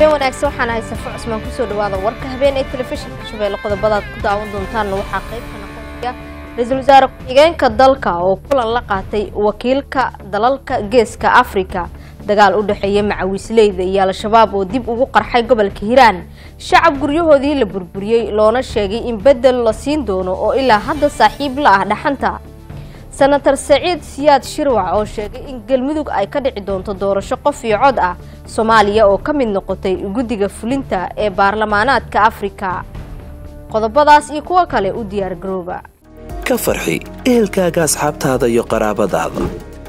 wanaagsan waxaan ahay safo cusmaan kusoo dhawaada warka habeen ee telefishinka shabeelle qodobadaad ku daawan doontaanna waxaa qayb ka noqonaya ra-iisul wasaare ku-xigeenka dalka oo kulan la qaatay wakiilka dalalka geeska afrika dagaal u dhexeeya macawiisleyda iyo al-shabaab oo dib ugu qarxay gobolka hiiraan shacab guryahoodii la burburiyey loona sheegay in bedel la siin doono oo ilaa hadda saaxiib la ah dhaxanta senator saciid siyaad shirwac oo sheegay in galmudug ay ka dhici doonto doorasho qof iyo cod ah soomaaliya oo ka mid noqotay guddiga fulinta ee baarlamaanaadka afrika qodobadaas iyo kuwo kale u diyaar garooba ka farxi ehelkaaga asxaabtaada iyo qaraabadaada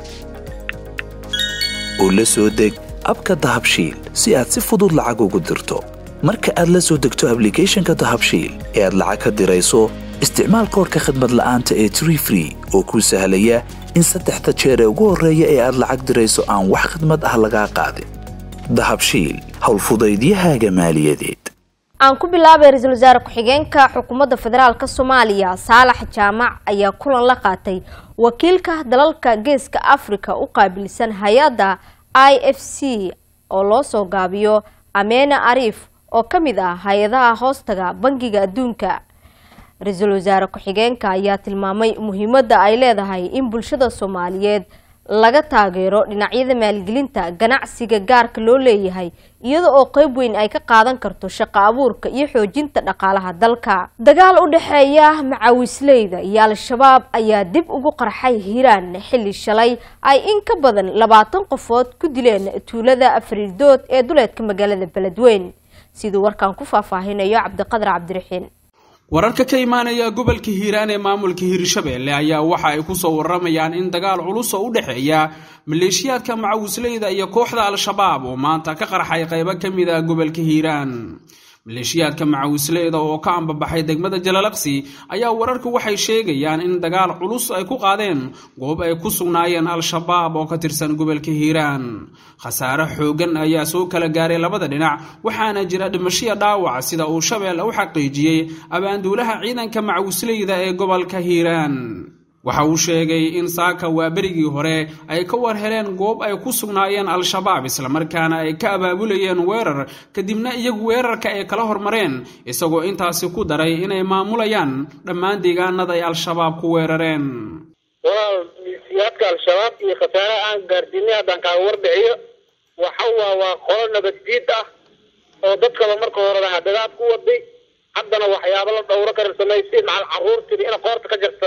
oo la soo deg abka dahabshiil si aad si fudud lacag ugu dirto marka aad la soo degto ablicathonka dahabshiil ee aad lacag ka dirayso isticmaal koorka khadmad la'aanta ee tree free oo kuu sahlaya in saddexda jeer ee ugu horreeya ee aad lacag dirayso aan wax khadmad ah lagaa qaadin dahabshiil howlfudaydiyahaaga maaliyadeed aan ku bilaabay ra-iisul wasaare ku-xigeenka xukuumadda federaalk soomaaliya saalax jaamac ayaa kulan la qaatay wakiilka dalalka geeska afrika u qaabilsan hay-adda i f c oo loo soo gaabiyo ameena ariif oo ka mid ah hay-adaha hoostaga bangiga adduunka ra-iisul wasaare ku-xigeenka ayaa tilmaamay muhiimadda ay leedahay in bulshada soomaaliyeed laga taageero dhinacyada maalgelinta ganacsiga gaarka loo leeyahay iyada oo qeyb weyn ay ka qaadan karto shaqo abuurka iyo xoojinta dhaqaalaha dalka dagaal u dhexeeya macawisleyda iyo al-shabaab ayaa dib ugu qarxay hiiraan xilli shalay ay in ka badan labaatan qofood ku dileen tuulada afriirdood ee duleedka magaalada beledweyn siduu warkan ku faahfaahinayo cabdiqadar cabdiraxiin wararka ka imaanaya gobolka hiiraan ee maamulka hiirshabeelle ayaa waxa ay kusoo waramayaan in dagaal culus oo u dhexeeya maleeshiyaadka macawisleyda iyo kooxda al-shabaab oo maanta ka qarxay qaybo ka mid ah gobolka hiiraan maleeshiyaadka macawisleyda oo ka ambabaxay degmada jalalaqsi ayaa wararku waxay sheegayaan in dagaal culus ay ku qaadeen goob ay ku sugnaayeen al-shabaab oo ka tirsan gobolka hiiraan khasaare xoogan ayaa soo kala gaaray labada dhinac waxaana jira dhimashiya dhaawac sida uu shabeelle u xaqiijiyey abaanduulaha ciidanka macawisleyda ee gobolka hiiraan waxa uu sheegay in saaka waa berigii hore ay ka war heleen goob ay ku sugnaayeen al-shabaab islamarkaana ay ka abaabulayeen weerar kadibna iyagu weerarka ay kala hormareen isagoo intaasi ku daray inay maamulayaan dhammaan deegaanada ay al-shabaab ku weerareen walaal milisiyaadka al-shabaab iyo khasaaraha aan gaarsiinay haddaan kaaga warbixiyo waxa waa waa qolo nabaddiid ah oo dadkaba marka horeba hadadaad ku waday haddana waxyaaba la dhowro kara samaysay macal carruurtiiba ina qoorta ka jarto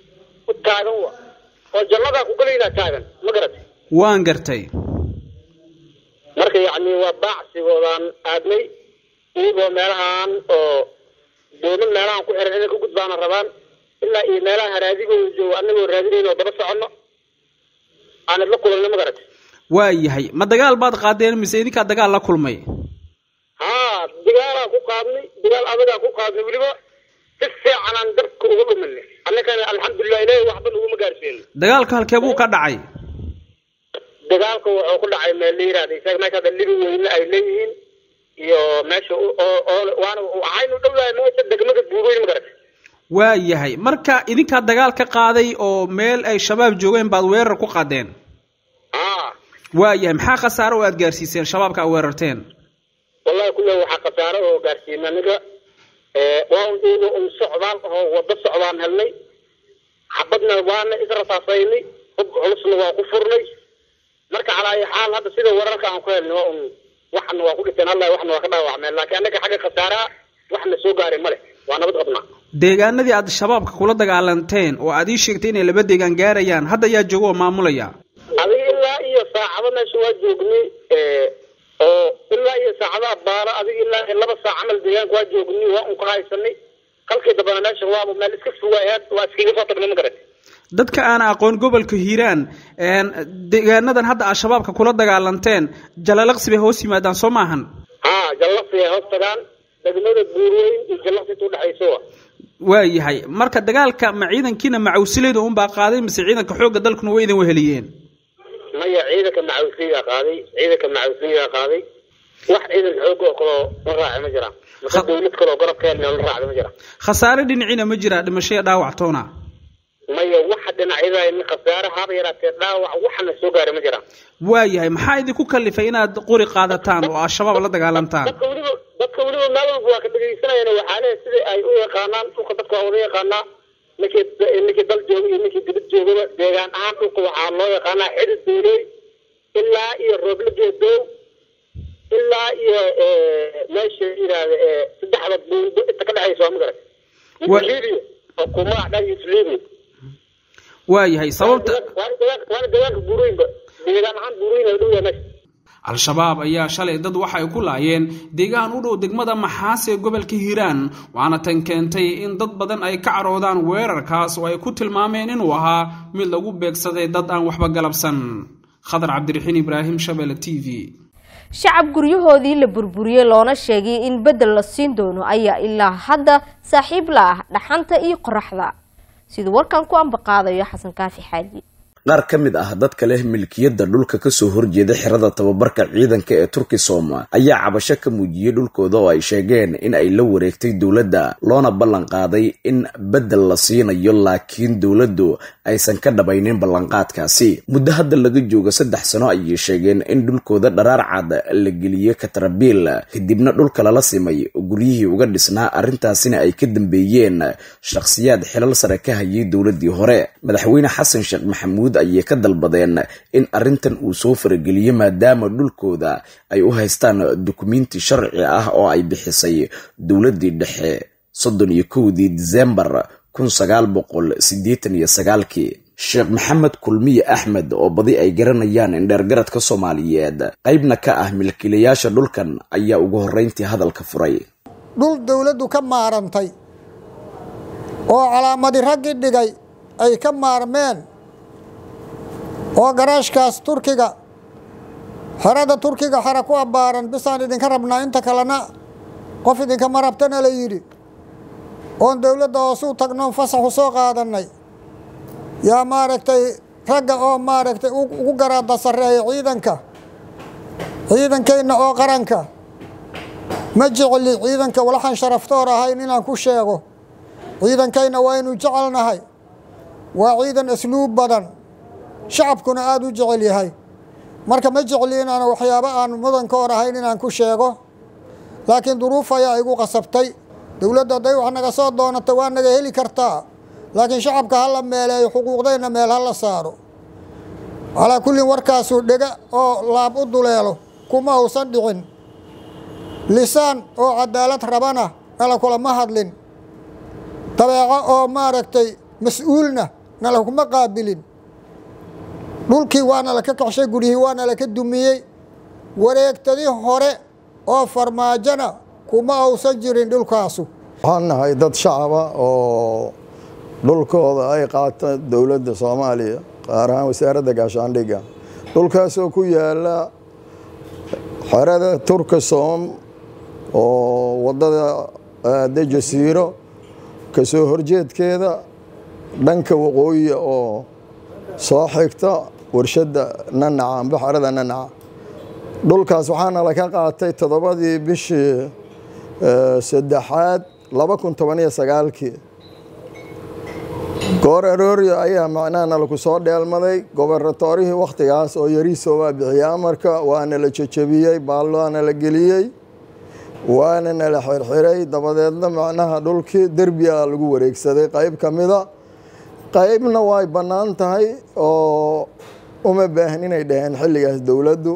taagan wa oo jannadaa ku gelaydaa taagan ma garatay waan gartay marka yacni waa baacsigoodaan aadnay iyagoo meelahaan oo dooman meelahaan ku xiran inay ka gudbaana rabaan ilaa iyo meelaha haraadigooda joogo anagoo raadinayn oo daba soconno aanad la kulanno ma garatay waa yahay ma dagaal baad qaadeen mise idinkaa dagaal la kulmay haa dagaalaa ku qaadnay dagaal adagaa ku qaadnay weliba si fiican aan dabka uga dhuminay annagana alxamdulilah ilahi waxba naguma gaarsiin dagaalka halkee buu ka dhacay dagaalka wuxuu ku dhacay meel la yihahda isaga meesha hadda libi weyne ay leeyihiin iyo meesha oo waana waxaynu dhowdahay meesha degmada buubeyn ma garatay waa yahay marka idinkaa dagaal ka qaaday oo meel ay shabaab joogeen baad weerar ku qaadeen haa waa yahay maxaa khasaaro oo aad gaarsiiseen shabaabka aad weerarteen wallahi kulle waxaa khasaaro oo gaarsiina aniga waa un iyago un socdaal oo wado socdaan helnay xabadna waana israsaasaynay hub culusna waa ku furnay marka calaa ayi xaal hadda sida wararka aan ku helnay waa un waxna waa ku dhinteen allah waxna waa ka dhaawacmeen laakiin annaga xagga khasaaraha waxna soo gaaray ma leh waa nabad qabnaa deegaanadii aad shabaabka kula dagaalanteen oo aad ii sheegtay inay laba deegaan gaarayaan hadda ayaa jooga oo maamulaya adiga ilaa iyo saacado meesha waa joognay oo ilaa iyo saacadaha baalo adiga ilaa iyo laba saac camal deegaanka waa joognay waa un ka haysanay kalkii dambana meesha waaba meel iska fogaayaad waa iskaga soo tagnay ma garat dadka aan aqoon gobolka hiiraan deegaanadan hadda aad shabaabka kula dagaalanteen jalalaqsi bay hoos yimaadaan soo maahan haa jallaqsi ay hoos tagaan degmada buurweyn iyo jallaqsi inta udhexayso wa waa yahay marka dagaalka ma ciidankiina macawisleyda unbaa qaaday mise ciidanka xoogga dalkuna way idin weheliyeen maya ciidanka macawisleydaa qaaday ciidanka macawisleydaa qaaday wax ciidanka xooga oo kaloo la raaci ma jiraan mase dawlad kaloo garabka helna la raacda ma jiraan khasaare dhinaciina ma jiraa dhimashaya dhaawac toona maya waxa dhinacyada khasaare haba yaraatee dhaawac waxana soo gaaray ma jiraan waayahay maxaa idinku kalifay inaad qori qaadataan oo al-shabaab la dagaalantaan dadka weliba dadka weliba meel walba waa ka dhegaysanayaan waxaa leeyahay sida ay u yaqaanaan dhulka dadka waa wada yaqaanaa ninkii ninkii dal jooga iyo ninkii dibad joogaba deegaan ahaan dhulka waxaa loo yaqaanaa xidid dooley ilaa iyo rooble geedow ilaa iyo meesha yidhaahda saddexda buundo inta ka dhexaysa waa magarat libiya oo kumac dhagis libiya waayahay sababta waana deegaanka waana deegaanka buurooyinba deegaan ahaan buurooyin ay dhow yahay meesha al-shabaab ayaa shalay dad waxay ku laayeen deegaan u dhow degmada maxaas ee gobolka hiiraan waxaana tan keentay in dad badan ay ka caroodaan weerarkaas oo ay ku tilmaameen inuu ahaa mid lagu beegsaday dad aan waxba galabsan khadar cabdiraxiin ibraahim shabele t v shacab guryahoodii la burburiyey loona sheegay in beddel la siin doono ayaa ilaa hadda saaxiib la ah dhaxanta iyo qoraxda siduu warkan ku ambaqaadayo xasan kaafi xaaji qaar ka mid ah dadka leh milkiyadda dhulka kasoo horjeeda xerada tababarka ciidanka ee turkisom ayaa cabasho ka muujiyey dhulkooda oo ay sheegeen in ay la wareegtay dowladda loona ballan qaaday in beddel la siinayo laakiin dowladdu aysan ka dhabaynin ballanqaadkaasi muddo hadda laga joogo saddex sano ayay sheegeen in dhulkooda dharaar cad la geliyey katarabiil kadibna dhulka lala simay guryihii uga dhisnaa arrintaasina ay ka dambeeyeen shakhsiyaad xilal sare ka hayay dowladdii hore madaxweyne xasan sheekh maxamuud ayay ka dalbadeen in arrintan uu soo farageliyo maadaama dhulkooda ay u haystaan dukumenti sharci ah oo ay bixisay dowladdii dhexe soddon iyo kowdii disembar kun sagaal boqol siddeetan iyo sagaalkii sheekh maxamed kulmiye axmed oo badi ay garanayaan indheergaradka soomaaliyeed qaybna ka ah milkiilayaasha dhulkan ayaa ugu horreyntii hadalka furay dhul dowladdu ka maarantay oo calaamadi raggii dhigay ay ka maarmeen oo garaashkaas turkiga xerada turkiga xera ku abbaaran bisaan idinka rabnaa inta kalena qof idinkama rabtana la yidhi oon dowladda hoosuu tagnoon fasaxu soo qaadannay yaa maaragtay ragga oo maaragtay ugu garaada sarreeya ciidanka ciidankeenna oo qaranka ma jecli ciidanka walaxan sharaftoor ahayn inaan ku sheego ciidankayna waynu jecelnahay waa ciidan asluub badan shacabkuna aada u jecel yahay marka ma jecli inaan waxyaabo aan mudankoor ahayn inaan ku sheego laakiin duruuf ayaa igu qasabtay dowladda hadday wax naga soo doonata waa naga heli kartaa laakiin shacabka ha la meeleeyo xuquuqdayna meel ha la saaro calaa kullin warkaasuu dhega oo laab u duleelo kuma uusan dhicin lisaan oo cadaalad rabana nala kulama hadlin dabeeco oo maaragtay mas-uulna nala kuma qaabilin dhulkii waana laka kaxshay guryihii waana laka dumiyey wareegtadii hore oo farmaajona kuma uusan jirin dhulkaasu waxaan nahay dad shacaba oo dhulkooda ay qaata dowladda soomaaliya qaar ahaan wasaaradda gaashaandhigga dhulkaasoo ku yaala xerada turkasom oo waddada aada jasiiro kasoo horjeedkeeda dhanka waqooyi oo soo xigta warshadda nanaca amba xerada nanaca dhulkaas waxaana laka qaatay toddobadii bishii saddexaad laba kun toban iyo sagaalkii goor arooryo ayaa macnahana laku soo dheelmaday gobernatorihii wakhtigaas oo yariisoo waa bixiyey amarka waana la jejebiyey baalloana la geliyey waana nala xirxiray dabadeedna macnaha dhulkii derbiga lagu wareegsaday qayb ka mida qaybna way bannaan tahay oo uma baahan inay dhaheen xilligaas dowladdu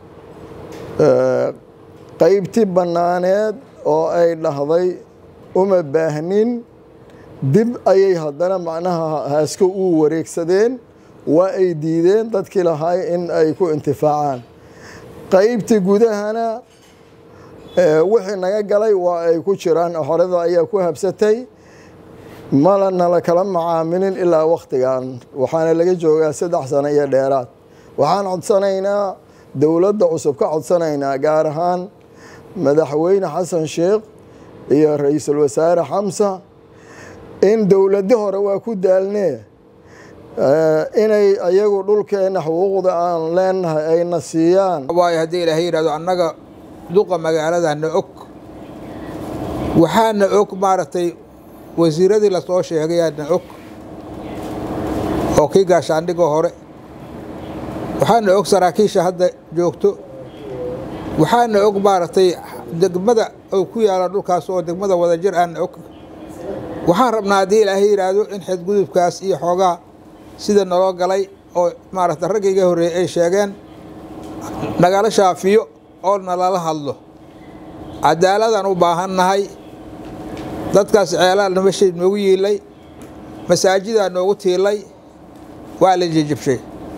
qaybtii bannaaneed oo ay dhahday uma baahnin dib ayay haddana macnaha haasko u wareegsadeen waa ay diideen dadkii lahay in ay ku intifaacaan qaybtii gudahana wixii naga galay waa ay ku jiraan xorada ayaa ku habsatay malana la kala macaamilin ilaa wakhtigan waxaana laga joogaa saddex sano iyo dheeraad waxaan codsanaynaa dowladda cusub ka codsanaynaa gaar ahaan madaxweyne xasan sheekh iyo ra-iisul wasaare xamsa in dowladi hore waa ku daalnee inay ayagu dhulkeena xuquuqda aan leenahay ayna siiyaan waayo haddii ilaahay yidhahdo annaga duqa magaaladana og waxaana og maaragtay wasiiradii lasoo sheegayaana og oo kii gaashaandhigoo hore waxaana og saraakiisha hadda joogto waxaana og maaragtay degmada oo ku yaala dhulkaas oo degmada wadajir aana og waxaan rabnaa haddii ilaahay yidhaahdo in xadgudubkaas iyo xoogaa sida naloo galay oo maaragta ragga iga horreeyey ay sheegeen nagala shaafiyo oo nalala hadlo cadaaladaan u baahannahay dadkaas ceelaa nabasheed noogu yiilay masaajidaa noogu tiilay waa la jejabshay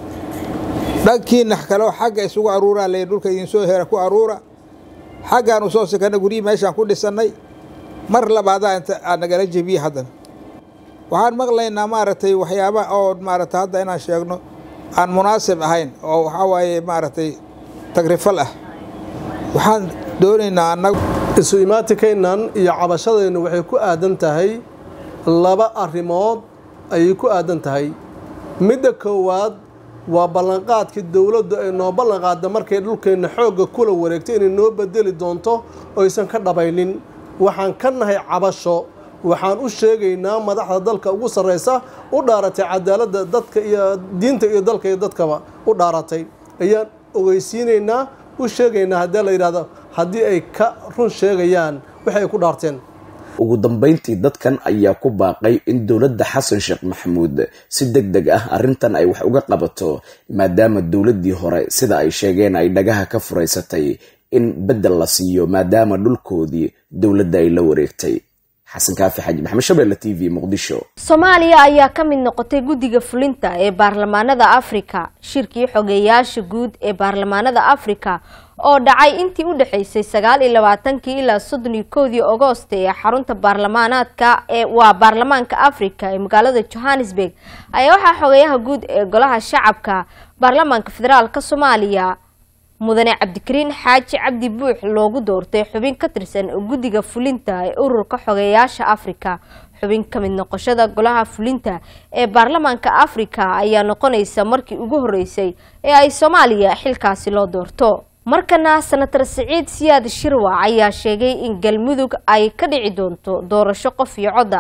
dhankiina kaleo xagga isugu aruuraa lay dhulka idinsoo hera ku aruura xaggaanu soo sikana guryihii meeshaan ku dhisannay mar labaadaa inta aa nagala jebiye haddana waxaan maqlaynaa maaragtay waxyaaba oo maaragtay hadda inaan sheegno aan munaasib ahayn oo waxaa waaye maaragtay tagrifal ah waxaan doonaynaa annagu isu imaatikaynan iyo cabashadaynu waxay ku aadan tahay laba arrimood ayay ku aadan tahay midda koowaad waa ballanqaadkii dowladdu ay noo ballanqaadda markay dhulkeenna xoogga kula wareegto inay noo bedeli doonto oysan ka dhabaynin waxaan ka nahay cabasho waxaan u sheegaynaa madaxda dalka ugu sarraysa u dhaaratay cadaaladda dadka iyo diinta iyo dalka iyo dadkaba u dhaaratay ayaan ogeysiinaynaa u sheegaynaa haddii la yidhahdo haddii ay ka run sheegayaan wixi ay ku dhaarteen ugu dambayntii dadkan ayaa ku baaqay in dowladda xasan sheekh maxamuud si deg deg ah arrintan ay wax uga qabato maadaama dowladdii hore sida ay sheegeen ay dhagaha ka furaysatay in beddel la siiyo maadaama dhulkoodii dowladda ay la wareegtay xasan kaafi xaji maxamed shabeelle t v muqdisho soomaaliya ayaa ka mid noqotay guddiga fulinta ee baarlamaanada afrika shirkii xogeeyaasha guud ee baarlamaanada afrika oo dhacay intii u dhexaysay sagaal iyo labaatankii ilaa soddon iyo kowdii agoosta ee xarunta baarlamaanaadka ee waa baarlamaanka afrika ee magaalada johannesburg ayaa waxaa xogeeyaha guud ee golaha shacabka baarlamaanka federaalk soomaaliya mudane cabdikariin xaaji cabdi buux loogu doortay xubin ka tirsan guddiga fulinta ee ururka xogeeyaasha afrika xubin ka mid noqoshada golaha fulinta ee baarlamaanka afrika ayaa noqonaysa markii ugu horeysay ee ay soomaaliya xilkaasi loo doorto markana senatar siciid siyaad shirwac ayaa sheegay in galmudug ay ka dhici doonto doorasho qof iyo codda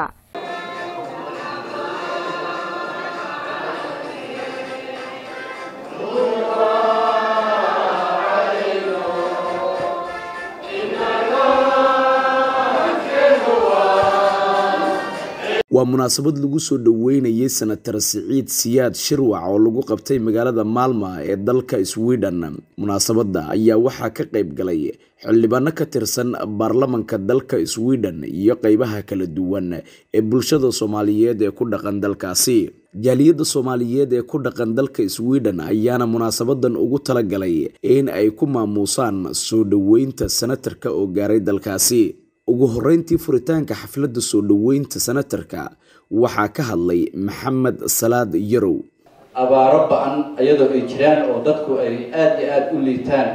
waa munaasabad lagu soo dhoweynayay senatar siciid siyaad shirwac oo lagu qabtay magaalada maalma ee dalka sweden munaasabadda ayaa waxaa ka qayb galay xildhibaano ka tirsan baarlamanka dalka sweden iyo qeybaha kala duwan ee bulshada soomaaliyeed ee ku dhaqan dalkaasi jaaliyadda soomaaliyeed ee ku dhaqan dalka sweden ayaana munaasabadan ugu talagalay in ay ku maamuusaan soo dhoweynta senatarka oo gaaray dalkaasi ugu horeyntii furitaanka xafladda soo dhoweynta senatarka waxaa ka hadlay maxamed salaad yarow abaaro ba-an iyadoo ay jiraan oo dadku ay aada iyo aada u liitaan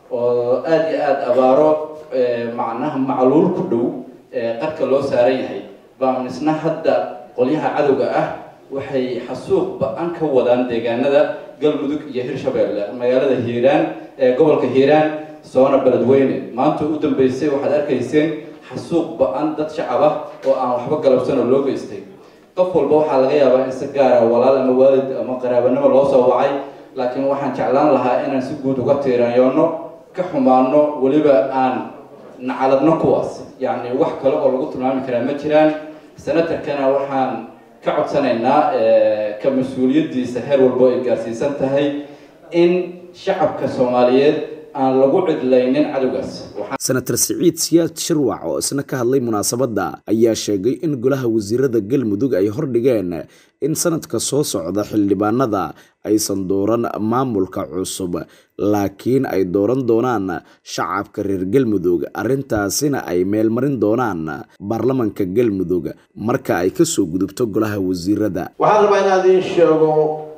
oo aada iyo aada abaaro macnaha macluul ku dhow qarka loo saaran yahay baan isna hadda qolyaha cadowga ah waxay xasuuq ba-an ka wadaan deegaanada galmudug iyo hirshabeelle magaalada hiiraan ee gobolka hiiraan soona beledweyne maanta u dambeysay waxaad arkayseen xasuuq ba-an dad shacab ah oo aan waxba galabsan oo loo geystay qof walba waxaa laga yaabaa in si gaara walaal ama waalid ama qaraabanimo loo soo wacay laakiin waxaan jeclaan lahaa inaan si guud uga tiirayoonno ka xumaano weliba aan nacaladno kuwaas yacni wax kale oo lagu tilmaami karaa ma jiraan senatarkana waxaan ka codsanaynaa ka mas-uuliyaddiisa heer walbo ay gaarsiisan tahay in shacabka soomaaliyeed aan lagu cidlaynin cadowgaas senatar siciid siyaad shirwac oo isna ka hadlay munaasabadda ayaa sheegay in golaha wasiirada galmudug ay hordhigeen in sanadka soo socda xildhibaanada aysan dooran maamulka cusub laakiin ay dooran doonaan shacabka reer galmudug arrintaasina ay meelmarin doonaan baarlamanka galmudug marka ay kasoo gudubto golaha wasiirada waxaan rabaa inaan idiin sheego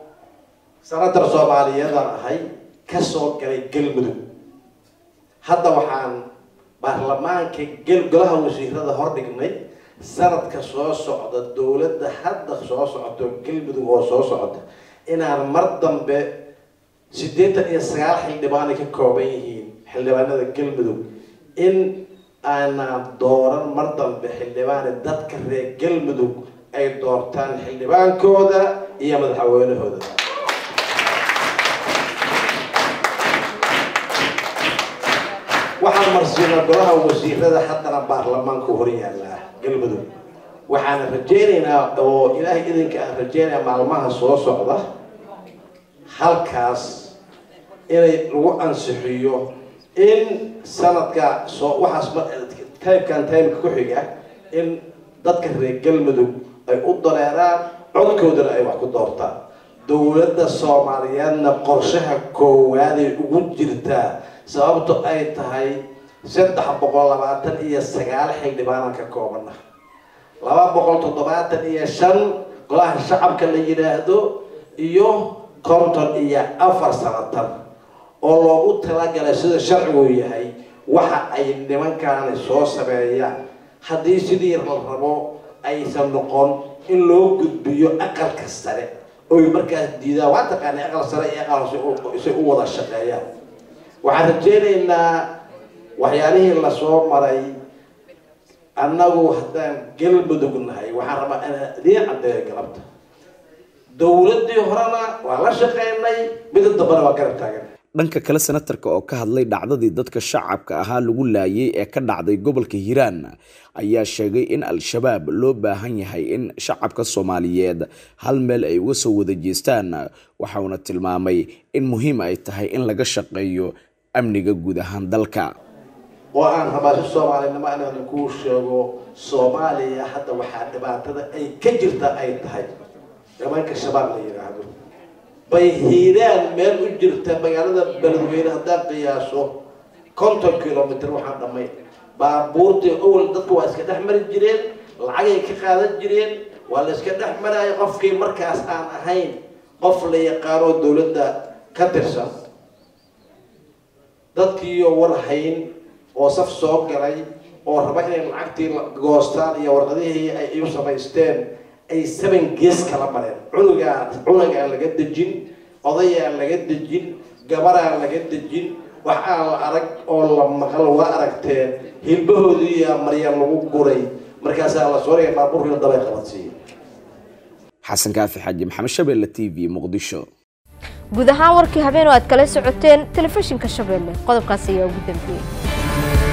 senatar soomaaliyeedaan ahay kasoo galay galmudug hadda waxaan baarlamaanka golaha wasiirada hordhignay sanadka soo socda dowladda hadda soo socoto galmudug oo soo socota inaan mar dambe siddeetan iyo sagaal xildhibaanay ka kooban yihiin xildhibaanada galmudug in aanaan dooran mar dambe xildhibaane dadka reer galmudug ay doortaan xildhibaankooda iyo madaxweynahooda waxaan marsiinaa golaha wasiirada haddana baarlamaanku hor yaallaa galmudug waxaan rajaynaynaa oo ilaahay idinka aan rajaynaya maalmaha soo socda halkaas inay lagu ansixiyo in sanadka soo waxaas timekan timeka ku xiga in dadka reer galmudug ay u dareeraan codkoodana ay wax ku doortaan dowladda soomaaliyeedna qorshaha koowaaday ugu jirtaa sababto ay tahay saddex boqol labaatan iyo sagaal xildhibaanan ka koobana laba boqol toddobaatan iyo shan golaha shacabka la yidhaahdo iyo konton iyo afar sanatan oo loogu talagalay sida sharcigu yahay waxa ay nimankaani soo sameeyaan haddii sidii la rabo aysan noqon in loo gudbiyo aqalka sare oy markaas diidaan waa taqaanay aqal sare iyo aqal hoose isay u wada shaqeeyaan waxaan rajaynaynaa waxyaalihii lasoo maray annagu haddaan galmudug nahay waxaan rabaa inaan idiin caddeeyo galabta dowladdii horena waa la shaqeynay mida dambana waa garab taagan dhanka kale senatarka oo ka hadlay dhacdadii dadka shacabka ahaa lagu laayay ee ka dhacday gobolka hiiraan ayaa sheegay in al-shabaab loo baahan yahay in shacabka soomaaliyeed hal meel ay uga soo wada jeestaan waxauna tilmaamay in muhiim ay tahay in laga shaqeeyo amniga guud ahaan dalka oo aan rabaa si soomaalinimo inaan kuu sheego soomaaliya hadda waxaa dhibaatada ay ka jirta ay tahay nimanka shabaab la yidhaahdo bay hiiraan meel u jirta magaalada beledweyne haddaan qiyaaso konton kilomitr waxaan dhamay baabuurtii owel dadku waa iska dhex mari jireen lacagay ka qaadan jireen waa la iska dhex maraya qofkii markaas aan ahayn qof la yaqaanoo dowladda ka tirsan dadkiiyo war hayn oo saf soo galay oo raba inay lacagtii goostaan iyo warqadihii ay iu samaysteen ay seven gees kala mareen cunugaa cunugaa laga dejin odayaa laga dejin gabaraa laga dejin wax aan la arag oo la maqal waa aragteen hilbahoodiiyaa marya lagu guray markaasaa la sooraya baabuurkiina dabay qabadsiiya xasan kaafi xaaji maxamed shabeelle t v muqdisho guud ahaan warkii habeen oo aad kala socoteen telefishinka shabeelle qodobkaas ayaa ugu dambeeyey